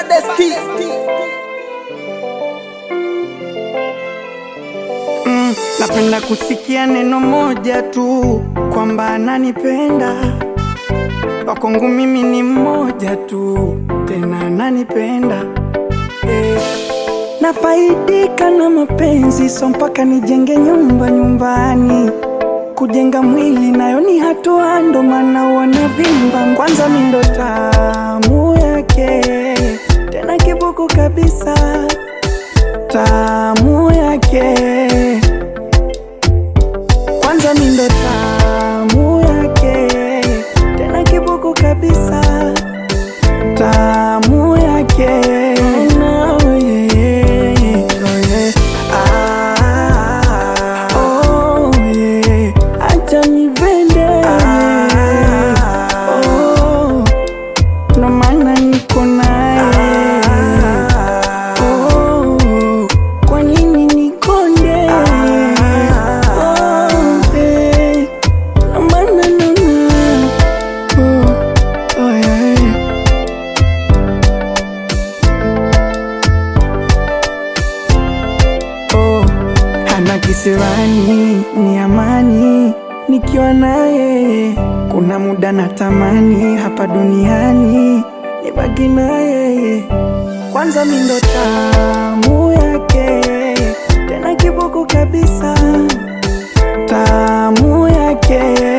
baddest Mm, napenda kusikia neno moja tu kwamba ananipenda. Wakwangu mimi ni mmoja tu, tena ananipenda eh. Nafaidika na mapenzi, so mpaka nijenge nyumba nyumbani. Kujenga mwili nayo ni hatua, ndo maana wanavimba. Kwanza mi ndo tamu yake, tena kibuku kabisa, tamu yake kwanza mi ndo tamu yake, tena kibuku kabisa, tamu yake No, yeah, oh, yeah. Ah, oh, yeah. Acha nipende oh, ndo maana niko naye oh, kwa nini nikonde oh, eh, ndo maana naona oh, oh, yeah. oh, hana kisirani ni amani nikiwa naye kuna muda natamani hapa duniani nibaki naye kwanza mi ndo tamu yake tena kibuku kabisa tamu yake